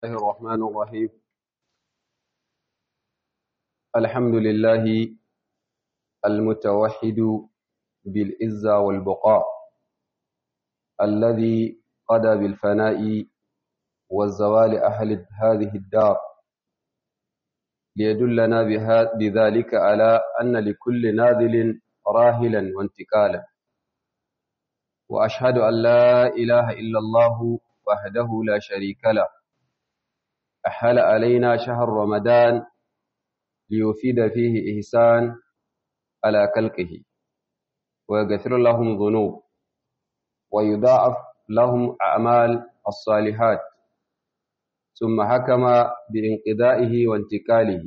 الله الرحمن الرحيم الحمد لله المتوحد بالعزة والبقاء الذي قضى بالفناء والزوال أهل هذه الدار ليدلنا بذلك على أن لكل ناذل راهلا وانتقالا وأشهد أن لا إله إلا الله وحده لا شريك له أحل علينا شهر رمضان ليفيد فيه إحسان على كلكه ويغفر لهم ذنوب ويضاعف لهم أعمال الصالحات ثم حكم بانقضائه وانتقاله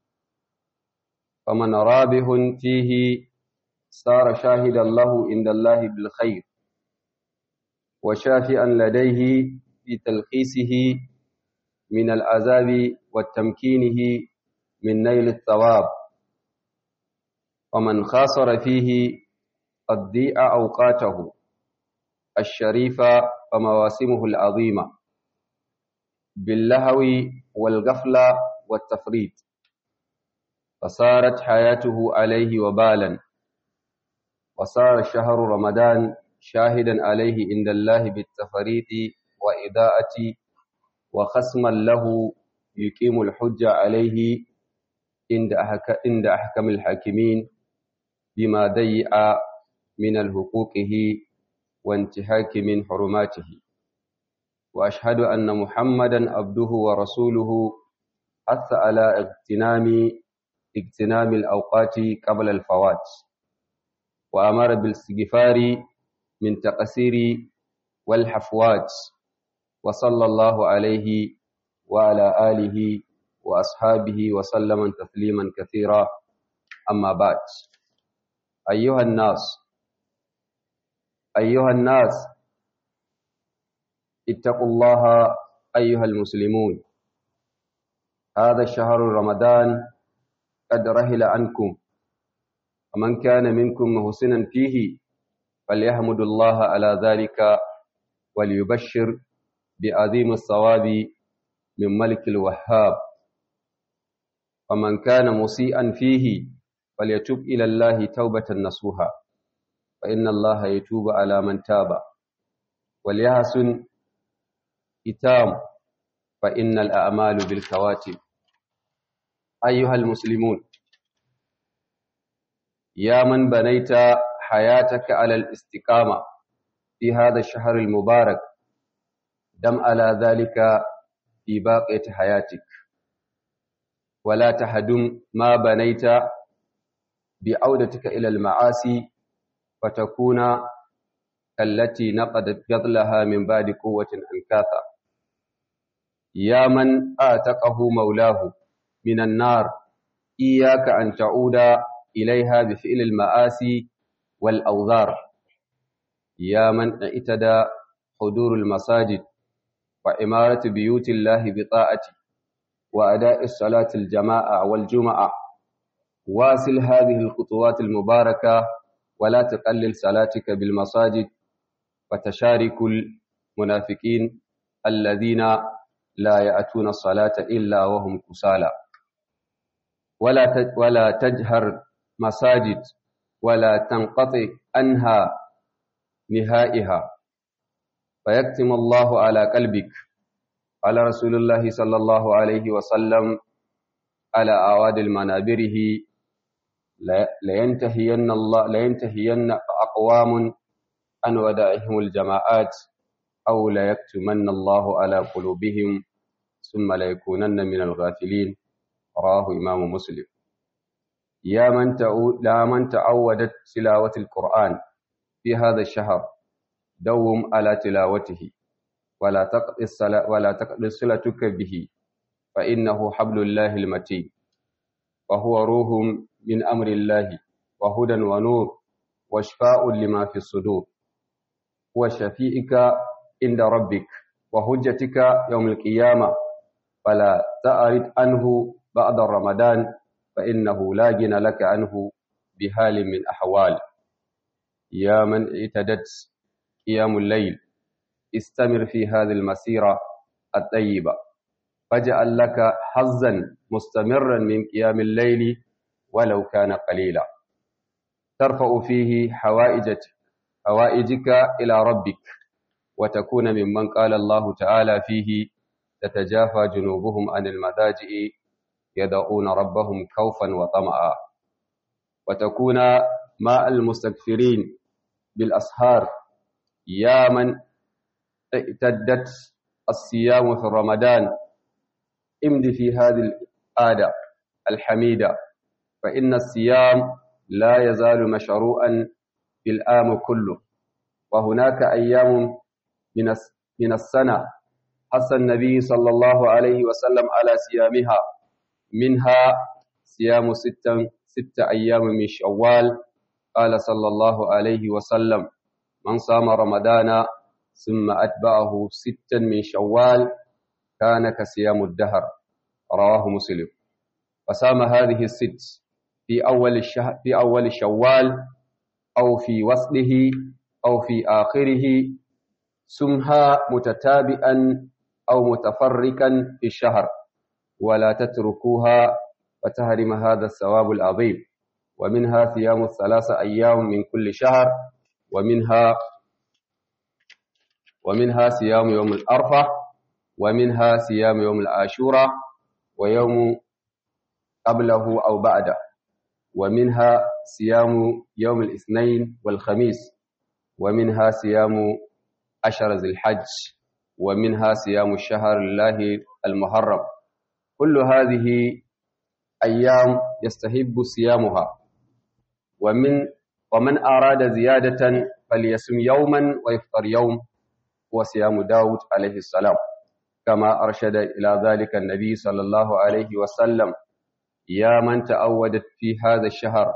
فمن رابح فيه صار شاهدا له عند الله بالخير وشافئا لديه في تلخيصه من العذاب والتمكينه من نيل الثواب ومن خاصر فيه قد ضيع أوقاته الشريفة ومواسمه العظيمة باللهو والغفلة والتفريط فصارت حياته عليه وبالا وصار شهر رمضان شاهدا عليه عند الله بالتفريط وإضاءة وخصما له يقيم الحجة عليه عند أحكم الحاكمين بما ضيع من الحقوقه وانتهاك من حرماته وأشهد أن محمدا عبده ورسوله حث على اغتنام اغتنام الأوقات قبل الفوات وأمر بالاستغفار من تقصير والحفوات وصلى الله عليه وعلى آله وأصحابه وسلم تسليما كثيرا أما بعد أيها الناس أيها الناس اتقوا الله أيها المسلمون هذا الشهر رمضان قد رهل عنكم ومن كان منكم محسنا فيه فليحمد الله على ذلك وليبشر بعظيم الثواب من ملك الوهاب ومن كان مسيئا فيه فليتوب إلى الله توبة نصوحا فإن الله يتوب على من تاب وليحسن إتام فإن الأعمال بالكواتب أيها المسلمون يا من بنيت حياتك على الاستقامة في هذا الشهر المبارك دم على ذلك في باقية حياتك ولا تهدم ما بنيت بعودتك إلى المعاصي فتكون التي نقدت قبلها من بعد قوة أنكاثا يا من آتقه مولاه من النار إياك أن تعود إليها بفعل المآسي والأوذار يا من اعتدى حضور المساجد وإمارة بيوت الله بطاعته وأداء الصلاة الجماعة والجمعة واصل هذه الخطوات المباركة ولا تقلل صلاتك بالمساجد وتشارك المنافقين الذين لا يأتون الصلاة إلا وهم كسالى ولا ولا تجهر مساجد ولا تنقطع عنها نهائها فيكتم الله على قلبك قال رسول الله صلى الله عليه وسلم على أواد المنابره لينتهين الله لينتهين أقوام عن ودائهم الجماعات أو ليكتمن الله على قلوبهم ثم ليكونن من الغافلين رواه إمام مسلم يا من تعود لا من تعودت تلاوة القرآن في هذا الشهر دوم على تلاوته ولا تقضي الصلاة ولا تقضي صلتك به فإنه حبل الله المتين وهو روح من أمر الله وهدى ونور وشفاء لما في الصدور وشفيئك عند ربك وهجتك يوم القيامة فلا تعرض عنه بعد رمضان فإنه لا جن لك عنه بحال من أحوال يا من اعتدت قيام الليل استمر في هذه المسيرة الطيبة فاجعل لك حظا مستمرا من قيام الليل ولو كان قليلا ترفع فيه حوائجك حوائجك إلى ربك وتكون ممن قال الله تعالى فيه تتجافى جنوبهم عن المضاجع يدعون ربهم خوفا وطمعا وتكون مع المستكثرين بالأسهار يا من اعتدت الصيام في رمضان امد في هذه العادة الحميدة فإن الصيام لا يزال مشروعا في العام كله وهناك أيام من من السنة حث النبي صلى الله عليه وسلم على صيامها منها صيام ستة ست أيام من شوال قال صلى الله عليه وسلم من صام رمضان ثم أتبعه ستا من شوال كان كصيام الدهر رواه مسلم وصام هذه الست في أول الشهر في أول شوال أو في وصله أو في آخره سمها متتابئا أو متفرقا في الشهر ولا تتركوها فتهرم هذا الثواب العظيم ومنها صيام الثلاثة أيام من كل شهر ومنها ومنها صيام يوم الأرفع ومنها صيام يوم العاشوراء ويوم قبله أو بعده ومنها صيام يوم الاثنين والخميس ومنها صيام عشر ذي الحج ومنها صيام الشهر الله المحرم كل هذه أيام يستحب صيامها ومن ومن أراد زيادة فليصم يوما ويفطر يوم وصيام داود عليه السلام كما أرشد إلى ذلك النبي صلى الله عليه وسلم يا من تأودت في هذا الشهر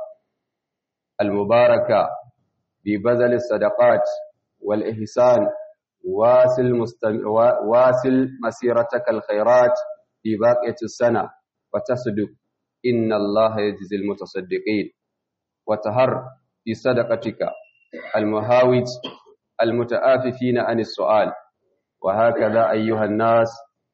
المبارك ببذل الصدقات والإحسان واصل, مستم... واصل مسيرتك الخيرات في باقية السنة وتصدق إن الله يجزي المتصدقين وتهر في صدقتك المهاوج المتآففين عن السؤال وهكذا أيها الناس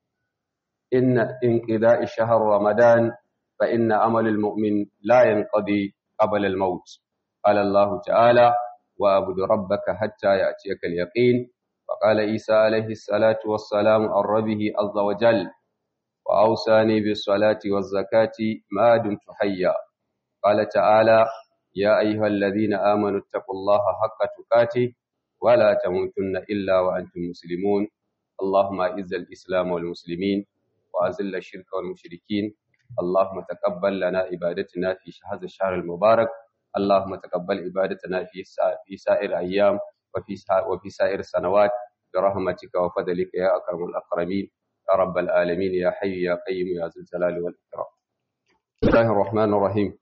إن انقضاء شهر رمضان فإن أمل المؤمن لا ينقضي قبل الموت قال الله تعالى وأعبد ربك حتى يأتيك اليقين وقال عيسى عليه الصلاة والسلام عن ربه عز وجل وأوصاني بالصلاة والزكاة ما دمت حيا قال تعالى يا أيها الذين آمنوا اتقوا الله حق تقاته ولا تموتن إلا وأنتم مسلمون اللهم أعز الإسلام والمسلمين وأذل الشرك والمشركين اللهم تقبل لنا عبادتنا في هذا الشهر المبارك اللهم تقبل عبادتنا في في سائر الأيام وفي وفي سائر السنوات برحمتك وفضلك يا أكرم الأكرمين يا رب العالمين يا حي يا قيوم يا ذا الجلال والإكرام بسم الله الرحمن الرحيم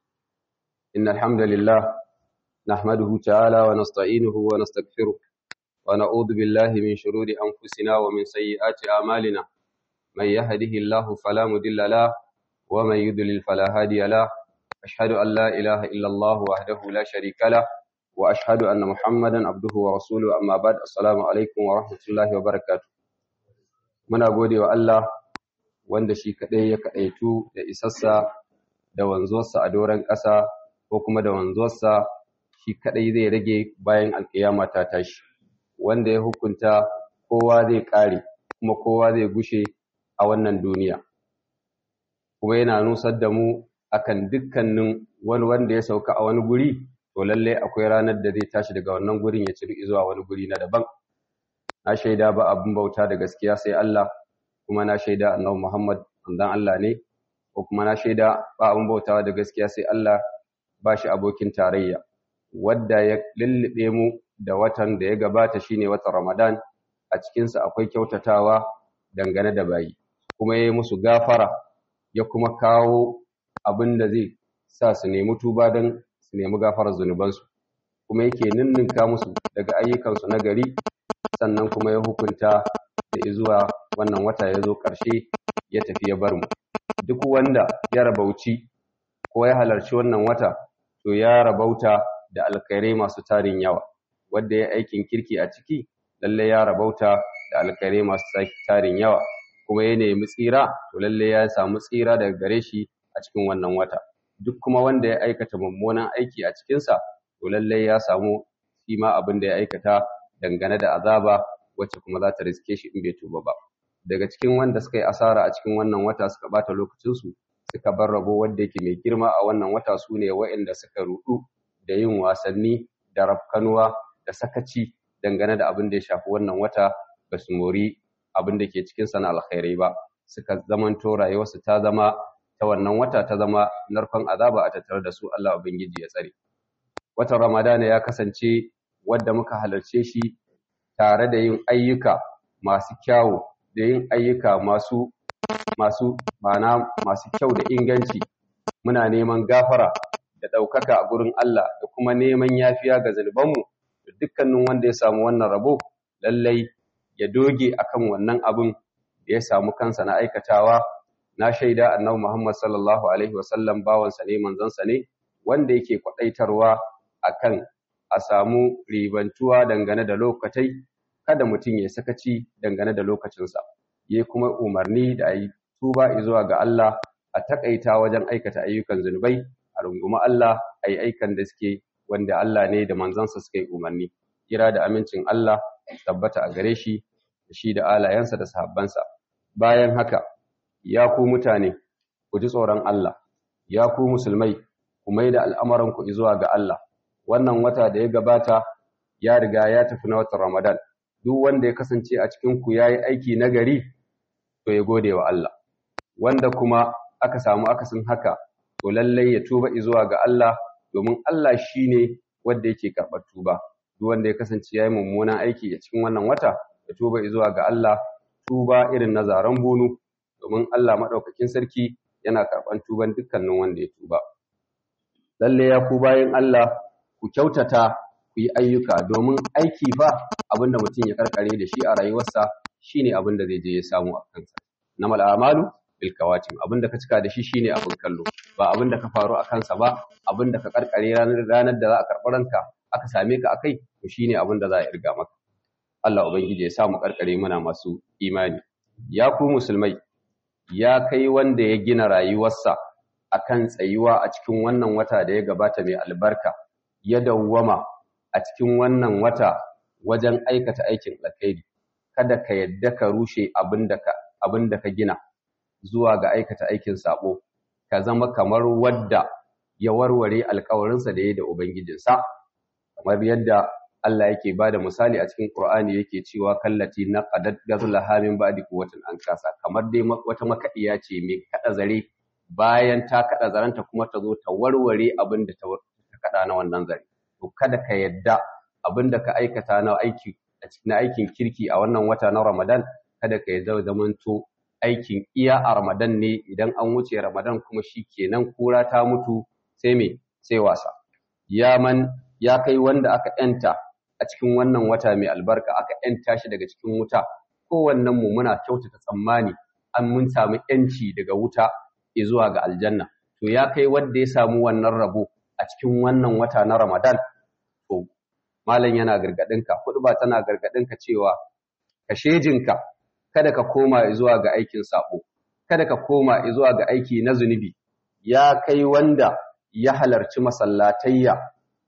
إن الحمد لله نحمده تعالى ونستعينه ونستغفره ونعوذ بالله من شرور أنفسنا ومن سيئات أعمالنا من يهده الله فلا مضل له ومن يضلل فلا هادي له أشهد أن لا إله إلا الله وحده لا شريك له وأشهد أن محمدا عبده ورسوله أما بعد السلام عليكم ورحمة الله وبركاته muna gode wa Allah wanda shi kaɗai ya kaɗaitu da isassa da wanzuwarsa a doron ƙasa ko kuma da wanzuwarsa shi kaɗai zai rage bayan alƙiyama ta tashi wanda ya hukunta kowa zai ƙare kuma kowa zai gushe a wannan duniya kuma yana nusar da mu akan dukkanin wani wanda ya sauka a wani guri to lalle akwai ranar da zai tashi daga wannan gurin ya ciri zuwa wani guri na daban na shaida ba abin bauta da gaskiya sai Allah kuma na shaida annabi Muhammad manzon Allah ne ko kuma na shaida ba abin bautawa da gaskiya sai Allah ba shi abokin tarayya wadda ya lullube mu da watan da ya gabata shine watan Ramadan a cikin sa akwai kyautatawa dangane da bayi kuma yayi musu gafara ya kuma kawo abin da zai sa su nemi tuba don su nemi gafarar zunubansu kuma yake ninninka musu daga ayyukansu na gari sannan kuma ya hukunta da zuwa wannan wata ya zo ƙarshe ya tafi ya bar mu duk wanda ya rabauci ko ya halarci wannan wata to ya rabauta da alkhairai masu tarin yawa wanda ya aikin kirki a ciki lalle ya rabauta da alkhairai masu tarin yawa kuma ya nemi tsira to lalle ya samu tsira daga gare shi a cikin wannan wata duk kuma wanda ya aikata mummunan aiki a cikinsa to lalle ya samu shi ma abin da ya aikata dangane da azaba wacce kuma za ta riske shi in bai tuba ba daga cikin wanda suka yi asara a cikin wannan wata suka bata lokacinsu suka bar rabo wanda yake mai girma a wannan wata su ne waɗanda suka rudu da yin wasanni da rafkanuwa da sakaci dangane da abin da ya shafi wannan wata ba su mori abin da ke cikin sana alkhairai ba suka zamanto rayuwarsu ta zama ta wannan wata ta zama narkon azaba a tattare da su Allah ubangiji ya tsare watan ramadana ya kasance wadda muka halarce shi tare da yin ayyuka masu kyawu da yin ayyuka masu masu ma'ana masu kyau da inganci muna neman gafara da ɗaukaka a gurin Allah da kuma neman yafiya ga zunubanmu da dukkanin wanda ya samu wannan rabo lallai ya doge akan wannan abin da ya samu kansa na aikatawa na shaida annabi Muhammad sallallahu alaihi wasallam bawansa ne manzansa ne wanda yake kwadaitarwa akan a samu ribantuwa dangane da lokatai kada mutum ya sakaci dangane da lokacinsa ya kuma umarni da ayi tuba zuwa ga Allah a takaita wajen aikata ayyukan zunubai a rungumi Allah a yi aikan da suke wanda Allah ne da manzansa suka yi umarni kira da amincin Allah tabbata a gare shi da shi da alayensa da sahabbansa bayan haka ya ku mutane ku ji tsoron Allah ya ku musulmai ku mai da al'amuranku zuwa ga Allah wannan wata da ya gabata ya riga ya tafi na watan Ramadan duk wanda ya kasance a cikin ku yayi aiki nagari to ya gode wa Allah wanda kuma aka samu akasin haka to lallai ya tuba zuwa ga Allah domin Allah shine wanda yake karɓar tuba duk wanda ya kasance yayi mummunan aiki a cikin wannan wata ya tuba zuwa ga Allah tuba irin na zaren bunu domin Allah madaukakin sarki yana karɓar tuban dukkanin wanda ya tuba lalle ya ku bayan Allah ku kyautata ku yi ayyuka domin aiki ba abinda mutum ya karkare da shi a rayuwarsa shine abinda zai je ya samu a kansa namal a'malu bil kawatim abinda ka cika da shi shine abin kallo ba abinda ka faru a kansa ba abinda ka karkare ranar ranar da za a karɓi ranka aka same ka akai to shine abinda za a irga maka Allah ubangiji ya sa mu karkare muna masu imani ya ku musulmai ya kai wanda ya gina rayuwarsa akan tsayuwa a cikin wannan wata da ya gabata mai albarka ya dawwama a cikin wannan wata wajen aikata aikin alkhairi kada ka yadda ka rushe abinda ka abinda ka gina zuwa ga aikata aikin sabo ka zama kamar wadda ya warware alkawarinsa da ya da ubangijinsa kamar yadda Allah yake ba da misali a cikin Qur'ani yake cewa kallati na qadat gazlaha min ba'di quwwatin an kasa kamar dai wata makadiya ce mai kada zare bayan ta kada zaranta kuma ta zo ta warware abin da ta kada na wannan zare to kada ka yadda abin da ka aikata na aiki na aikin kirki a wannan wata na Ramadan kada ka yadda zamanto aikin iya a Ramadan ne idan an wuce Ramadan kuma shikenan kura ta mutu sai me sai wasa ya man ya kai wanda aka yanta a cikin wannan wata mai albarka aka yanta shi daga cikin wuta kowannen mu muna kyautata tsammani an mun samu yanci daga wuta zuwa ga aljanna to ya kai wanda ya samu wannan rabo a cikin wannan wata na Ramadan to malam yana gargadinka ba tana gargadinka cewa ka shejinka kada ka koma zuwa ga aikin sabo kada ka koma zuwa ga aiki na zunubi ya kai wanda ya halarci masallatayya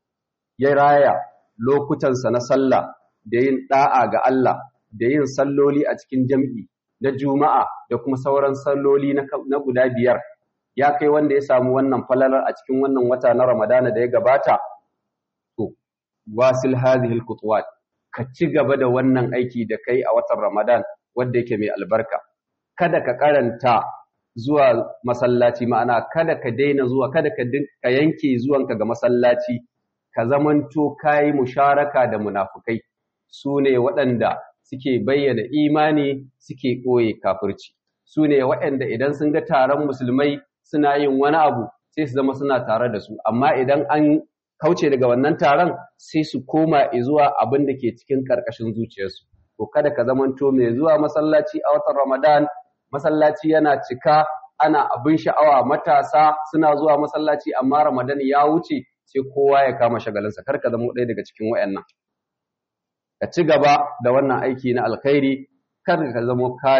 ya raya lokutansa na sallah da yin da'a ga Allah da yin salloli a cikin jam'i na juma'a da kuma sauran salloli na guda biyar ya kai wanda ya samu wannan falalar a cikin wannan wata na ramadana da ya gabata to wasil hadhihi alqutuwat ka ci gaba da wannan aiki da kai a watan ramadan wanda yake mai albarka kada ka karanta zuwa masallaci ma'ana kada ka daina zuwa kada ka yanke zuwanka ga masallaci ka zamanto kayi musharaka da munafukai su ne waɗanda suke bayyana imani suke ɓoye kafirci su ne waɗanda idan sun ga taron musulmai suna yin wani abu sai su zama suna tare da su amma idan an kauce daga wannan taron sai su koma zuwa abin da ke cikin ƙarƙashin zuciyarsu to kada ka zamanto mai zuwa masallaci a watan ramadan masallaci yana cika ana abin sha'awa matasa suna zuwa masallaci amma ramadan ya wuce sai kowa ya kama shagalinsa kar ka zama ɗaya daga cikin wayannan ka ci gaba da wannan aiki na alkhairi kar ka zama ka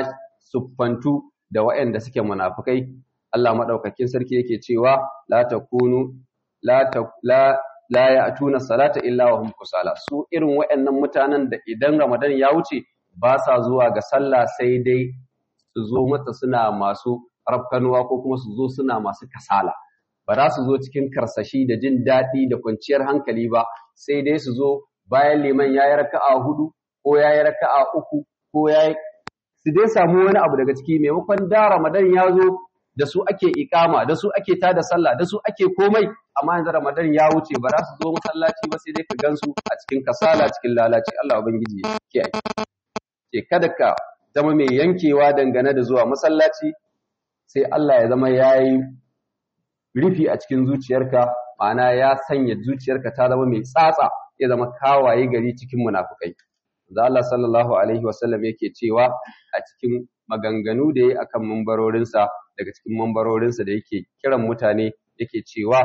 suffantu da waɗanda suke munafukai Allah madaukakin sarki yake cewa la takunu la la la ya'tuna salata illa wa hum kusala su irin waɗannan mutanen da idan Ramadan ya wuce ba sa zuwa ga sallah sai dai su zo mata suna masu rafkanuwa ko kuma su zo suna masu kasala ba za su zo cikin karsashi da jin daɗi da kwanciyar hankali ba sai dai su zo bayan liman ya yi raka'a hudu ko ya yi raka'a uku ko ya yi su dai samu wani abu daga ciki maimakon da ramadan ya zo da su ake ikama da su ake tada sallah da su ake komai amma yanzu ramadan ya wuce ba za su zo masallaci ba sai dai ka gansu a cikin kasala cikin lalaci Allah ubangiji ya kiyaye ce kada ka zama mai yankewa dangane da zuwa masallaci sai Allah ya zama yayi rufi a cikin zuciyarka ma'ana ya sanya zuciyarka ta zama mai tsatsa ya zama kawaye gari cikin munafukai da Allah sallallahu alaihi wasallam yake cewa a cikin maganganu da yayi akan mambarorinsa daga cikin mambarorinsa da yake kiran mutane yake cewa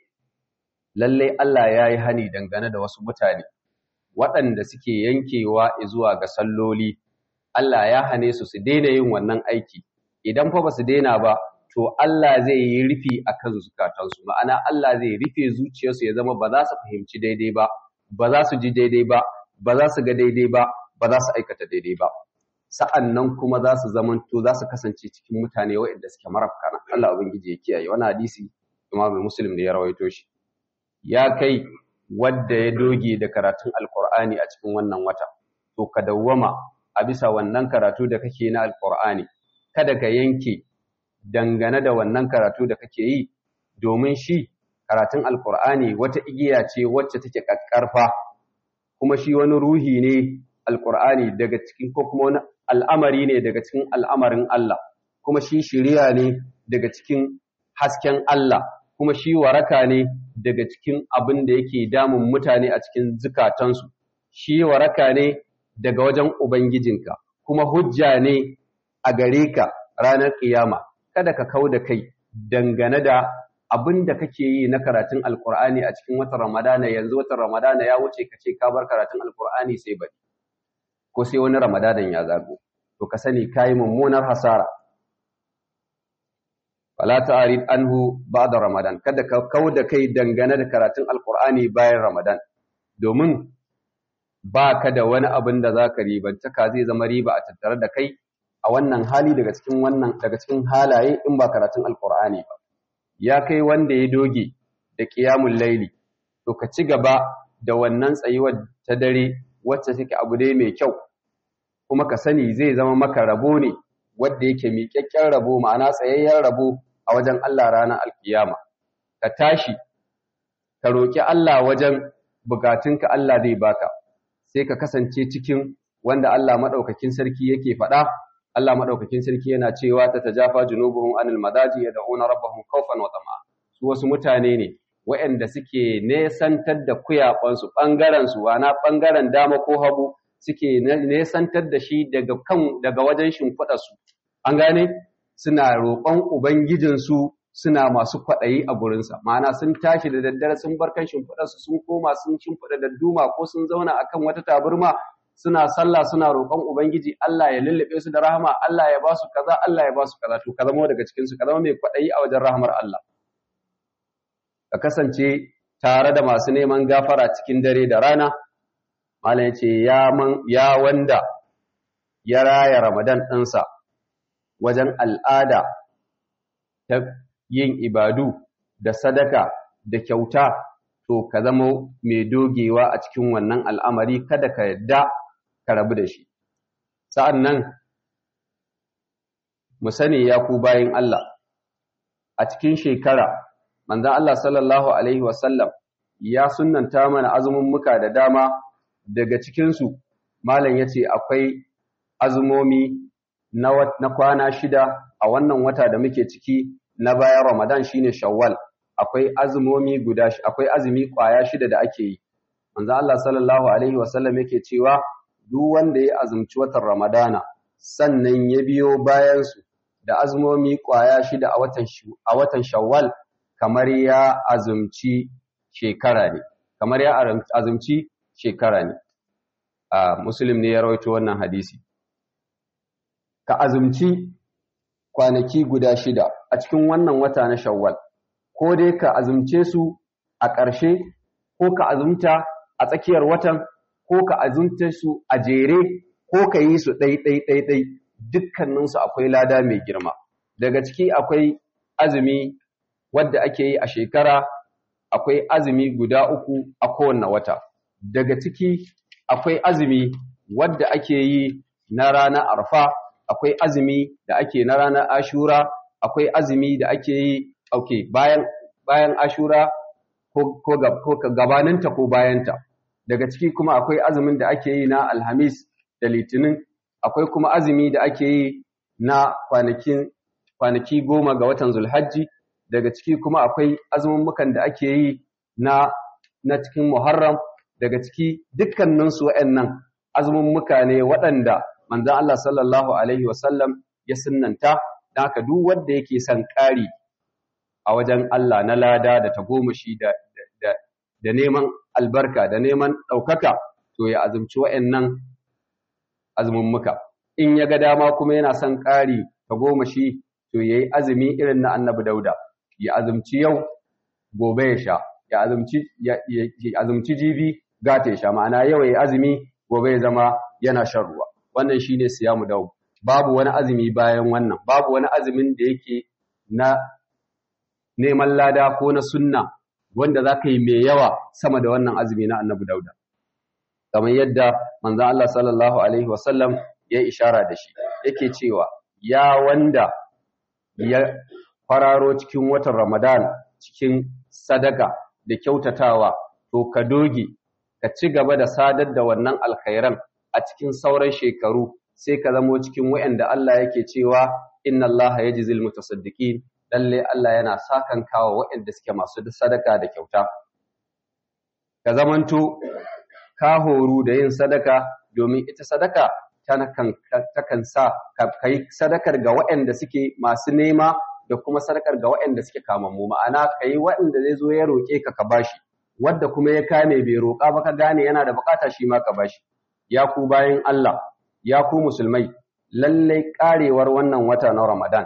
lalle Allah ya yi hani dangane da wasu mutane waɗanda suke yankewa zuwa ga salloli Allah ya hane su su daina yin wannan aiki idan fa ba su daina ba to Allah zai yi rufi a kan zukatansu ma'ana Allah zai rufe zuciyarsu ya zama ba za su fahimci daidai ba ba za su ji daidai ba ba za su ga daidai ba ba za su aikata daidai ba sa'an nan kuma za su zamanto za su kasance cikin mutane waɗanda suke marafkana Allah ubangiji ya kiyaye wani hadisi Imam Muslim da ya rawaito shi ya kai wadda ya doge da karatun Alƙur'ani a cikin wannan wata to ka dawwama a bisa wannan karatu da kake na Alƙur'ani kada ka yanke dangane da wannan karatu da kake yi domin shi karatun alkur'ani wata igiya ce wacce take kakkarfa kuma shi wani ruhi ne alkur'ani daga cikin ko kuma wani al'amari ne daga cikin al'amarin Allah kuma shi shiriya ne daga cikin hasken Allah kuma shi waraka ne daga cikin abin da yake damun mutane a cikin zukatansu shi waraka ne daga wajen ubangijinka kuma hujja ne a gare ka ranar kiyama kada ka kau da kai dangane da abin da kake yi na karatun alkur'ani a cikin watan ramadana yanzu watan ramadana ya wuce ka ce ka bar karatun alkur'ani sai bari ko sai wani ramadanan ya zago to ka sani kayi mummunar hasara fala ta'rid anhu ba'da ramadan kada ka kau da kai dangane da karatun alkur'ani bayan ramadan domin ba ka da wani abin da za ka ribanta ka zai zama riba a tattare da kai a wannan hali daga cikin wannan daga cikin halaye in ba karatun alkur'ani ba ya kai wanda ya doge da qiyamul laili to ka ci gaba da wannan tsayuwar ta dare wacce take abu dai mai kyau kuma ka sani zai zama maka rabo ne wanda yake miƙaƙƙen rabo ma'ana tsayayyen rabo a wajen Allah ranar alkiyama ka tashi ka roki Allah wajen bukatunka Allah zai baka sai ka kasance cikin wanda Allah madaukakin sarki yake faɗa Allah madaukakin sarki yana cewa ta tajafa junubuhum anil madaji yad'una rabbahum khawfan wa tama'a su wasu mutane ne waɗanda suke nesantar da kuyabansu bangaren su wana bangaren dama ko hagu suke nesantar da shi daga kan daga wajen shimfiɗa su an gane suna roƙon ubangijin su suna masu kwaɗayi a gurinsa ma'ana sun tashi da daddare sun bar kan shimfiɗarsu sun koma sun shimfiɗa dadduma ko sun zauna akan wata taburma suna sallah suna roƙon ubangiji Allah ya lullube su da rahama Allah ya ba su kaza Allah ya ba su kaza to ka zama daga cikin su ka zama mai kwaɗayi a wajen rahamar Allah ka kasance tare da masu neman gafara cikin dare da rana malam ya ce ya man ya wanda ya raya Ramadan ɗinsa wajen al'ada ta yin ibadu da sadaka da kyauta to ka zama mai dogewa a cikin wannan al'amari kada ka yadda ka rabu da shi sa'an nan mu sani ya ku bayin Allah a cikin shekara manzan Allah sallallahu Alaihi wasallam ya sunanta mana azumin muka da dama daga cikinsu malam ya ce akwai azumomi na kwana shida a wannan wata da muke ciki na bayan Ramadan shine Shawwal akwai azumomi guda akwai azumi kwaya shida da ake yi manzo Allah sallallahu alaihi wasallam yake cewa duk wanda ya azumci watan Ramadana sannan ya biyo bayan su da azumomi kwaya shida a watan a watan Shawwal kamar ya azumci shekara ne kamar ya azumci shekara ne a Muslim ne ya rawaito wannan hadisi ka azumci kwanaki guda shida a cikin wannan wata na shawwal ko dai ka azumce su a ƙarshe ko ka azumta a tsakiyar watan ko ka azumta su a jere ko ka yi su ɗai ɗai ɗai ɗai dukkaninsu akwai lada mai girma daga ciki akwai azumi wadda ake yi a shekara akwai azumi guda uku a kowane wata daga ciki akwai azumi wadda ake yi na ranar arfa akwai azumi da ake na ranar ashura akwai azumi da ake yi okay, bayan bayan ashura ko, ko, ko gabaninta ko bayanta daga ciki kuma akwai azumin da ake yi na alhamis da litinin akwai kuma azumi da ake yi na kwanakin kwanaki goma ga watan zulhajji daga ciki kuma akwai azumummukan da ake yi na na cikin muharram daga ciki dukkaninsu waɗannan azumummuka ne waɗanda manzon Allah sallallahu alaihi wasallam ya sunnanta dan haka duk wanda yake son ƙari a wajen Allah na lada da tagomashi da da da neman albarka da neman ɗaukaka to ya azumci waɗannan azumummuka in ya ga dama kuma yana son ƙari tagomashi to yayi azumi irin na Annabi Dauda ya azumci yau gobe ya sha ya azumci ya azumci jibi gata ya sha ma'ana yau ya azumi gobe ya zama yana shan ruwa wannan shine siyamu dawo babu wani azumi bayan wannan babu wani azumin da yake na neman lada ko na sunna wanda zaka yi mai yawa sama da wannan azumi na Annabi Dauda kamar yadda manzon Allah sallallahu alaihi wasallam ya ishara da shi yake cewa ya wanda ya fararo cikin watan Ramadan cikin sadaka da kyautatawa to ka doge ka ci gaba da sadar da wannan alkhairan a cikin sauran shekaru sai ka zamo cikin wayanda Allah yake cewa inna Allah yajzil mutasaddiqin lalle Allah yana sakan kawo wayanda suke masu sadaka da kyauta ka zamanto ka horu da yin sadaka domin ita sadaka takan sa ka yi sadakar ga wayanda suke masu nema da kuma sadakar ga waɗanda suke kamammu ma'ana kai waɗanda zai zo ya roƙe ka ka bashi wadda kuma ya kame bai roƙa ba ka gane yana da bukata shi ma ka bashi ya ku bayan Allah ya ku musulmai lallai karewar wannan wata na Ramadan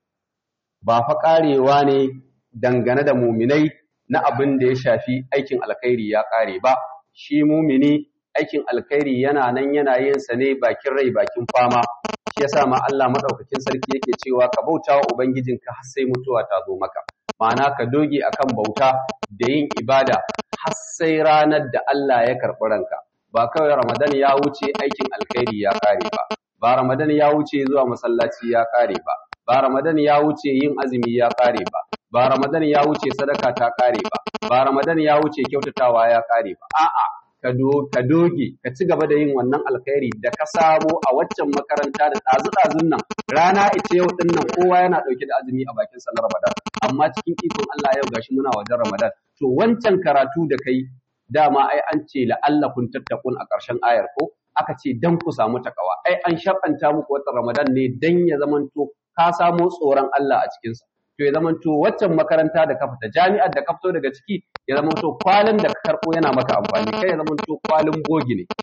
ba fa karewa ne dangane da muminai na abin da ya shafi aikin alkhairi ya kare ba shi mumini aikin alkhairi yana nan yana yin sa ne bakin rai bakin fama shi yasa ma Allah madaukakin sarki yake cewa ka bauta wa ubangijinka har sai mutuwa ta zo maka ma'ana ka doge akan bauta da yin ibada har sai ranar da Allah ya karɓi ranka ba kawai Ramadan ya wuce aikin alkhairi ya kare ba ba Ramadan ya wuce zuwa masallaci ya kare ba ba Ramadan ya wuce yin azumi ya kare ba ba Ramadan ya wuce sadaka ta kare ba ba Ramadan ya wuce kyautatawa ya kare ba a'a ka doge ka ci gaba da yin wannan alkhairi da ka samo a waccan makaranta da ɗazu-ɗazun nan rana ita yau ɗin nan kowa yana ɗauke da azumi a bakin sallar ramadan amma cikin ikon Allah yau gashi muna wajen ramadan to wancan karatu da kai dama ai an ce la'alla kun tattakun a ƙarshen ayar ko aka ce dan ku samu takawa ai an shar'anta muku watan ramadan ne dan ya zamanto ka samo tsoron Allah a cikinsa to ya zamanto waccan makaranta da ka fita jami'ar da ka fito daga ciki ya zamanto kwalin da ka karɓo yana maka amfani kai ya zamanto kwalin bogi ne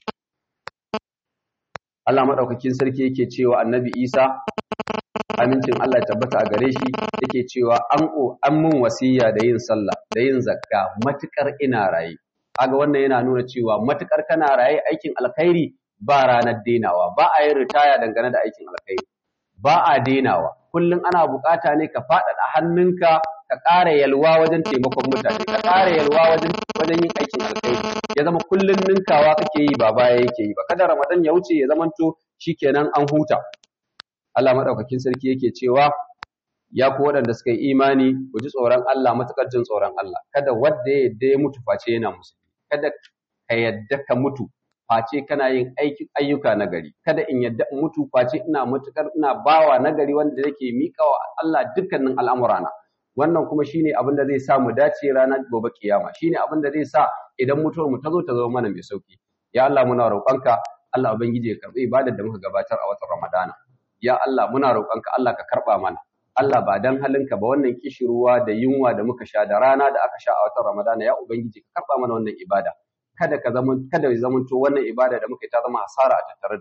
Allah madaukakin sarki yake cewa Annabi Isa amincin Allah ya tabbata a gare shi yake cewa an an mun wasiya da yin sallah da yin zakka matukar ina raye kaga wannan yana nuna cewa matukar kana raye aikin alkhairi ba ranar denawa ba a yin ritaya dangane da aikin alkhairi ba a denawa kullum ana bukata ne ka faɗaɗa hannunka ka ƙara yalwa wajen taimakon mutane ka ƙara yalwa wajen wajen yin aikin alkhairi ya zama kullum ninkawa kake yi ba baya yake yi ba kada ramadan ya wuce ya zamanto shikenan an huta Allah madaukakin sarki yake cewa ya ku waɗanda suka yi imani ku ji tsoron Allah matuƙar jin tsoron Allah kada wanda ya yadda ya mutu face yana musulmi kada ka yadda ka mutu face kana yin ayyuka na gari kada in yadda in mutu face ina matukar ina bawa na gari wanda yake miƙa wa Allah dukkanin al'amurana wannan kuma shine abin da zai sa mu dace ranar gobe kiyama shine abin da zai sa idan mutuwar mu ta zo ta zo mana mai sauki ya Allah muna roƙonka Allah ubangiji ya karbi ibadar da muka gabatar a watan Ramadana ya Allah muna roƙonka Allah ka karba mana Allah ba dan halinka ba wannan kishirwa da yunwa da muka sha da rana da aka sha a watan Ramadana ya ubangiji ka karba mana wannan ibada kada ka zama kada ya zamanto wannan ibada da muka yi ta zama asara a tattare da mu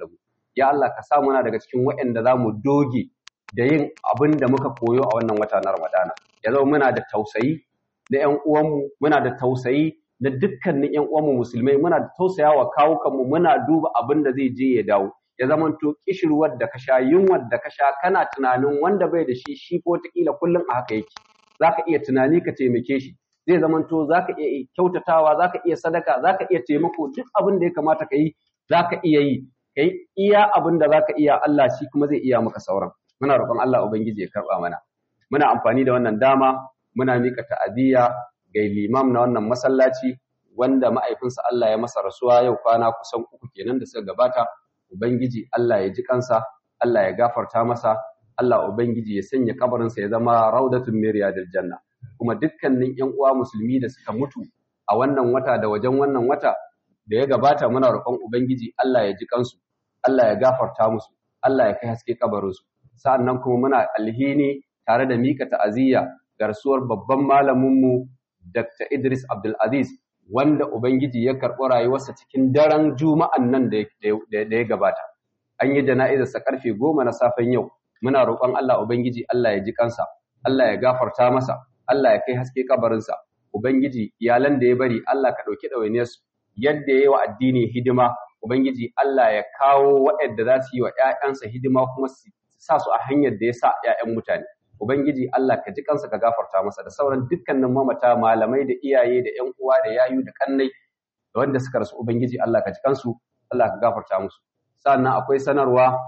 ya Allah ka sa muna daga cikin waɗanda za mu doge da yin abin da muka koyo a wannan wata na Ramadana ya zama muna da tausayi da ƴan uwanmu muna da tausayi da dukkanin ƴan uwanmu musulmai muna da tausayawa kawukanmu muna duba abin da zai je ya dawo ya zamanto kishirwar da ka sha yunwar da ka sha kana tunanin wanda bai da shi shi ko wataƙila kullum a haka yake zaka iya tunani ka taimake shi zai zamanto zaka iya kyautatawa zaka iya sadaka zaka iya taimako duk abin da ya kamata ka yi zaka iya yi kai iya abin da zaka iya Allah shi kuma zai iya maka sauran muna roƙon Allah ubangiji ya karba mana muna amfani da wannan dama muna mika ta'aziyya ga limam na wannan masallaci wanda ma'aifinsa Allah ya masa rasuwa yau kwana kusan uku kenan da suka gabata ubangiji Allah ya ji kansa Allah ya gafarta masa Allah ubangiji ya sanya kabarinsa ya zama raudatun min riyadil janna kuma dukkanin ƴan uwa musulmi da suka mutu a wannan wata da wajen wannan wata da ya gabata muna roƙon ubangiji Allah ya ji kansu Allah ya gafarta musu Allah ya kai haske kabarinsu sa'annan kuma muna alhini tare da mika ta'aziyya ga rasuwar babban malaminmu Dr. Idris Abdul Aziz wanda ubangiji ya karɓi rayuwarsa cikin daren juma'an nan da ya gabata an yi jana'izarsa karfe goma na safen yau muna roƙon Allah ubangiji Allah ya ji kansa Allah ya gafarta masa Allah ya kai haske kabarinsa ubangiji iyalan da ya bari Allah ka ɗauki ɗawainiyarsu yadda ya yi wa addini hidima ubangiji Allah ya kawo waɗanda za su yi wa ‘ya'yansa hidima kuma su sa su a hanyar da ya sa ‘ya'yan mutane ubangiji Allah ka ji kansa ka gafarta masa da sauran dukkanin mamata malamai da iyaye da ‘yan uwa da yayu da kannai da wanda suka rasu ubangiji Allah ka ji kansu Allah ka gafarta musu sannan akwai sanarwa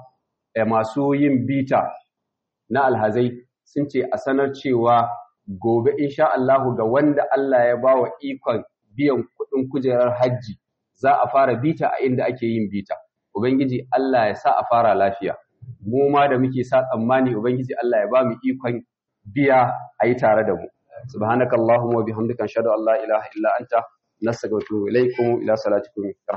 masu yin bita na alhazai sun ce a sanar cewa gobe insha Allahu ga wanda Allah ya ba wa ikon biyan kuɗin kujerar hajji za a fara bita a inda ake yin bita ubangiji Allah ya sa a fara lafiya mu ma da muke sa tsammani ubangiji Allah ya ba mu ikon biya a yi tare da mu subhanakallahumma wa bihamdika ashhadu an la ilaha illa anta nastaghfiruka wa atubu ilaikum ila salatikum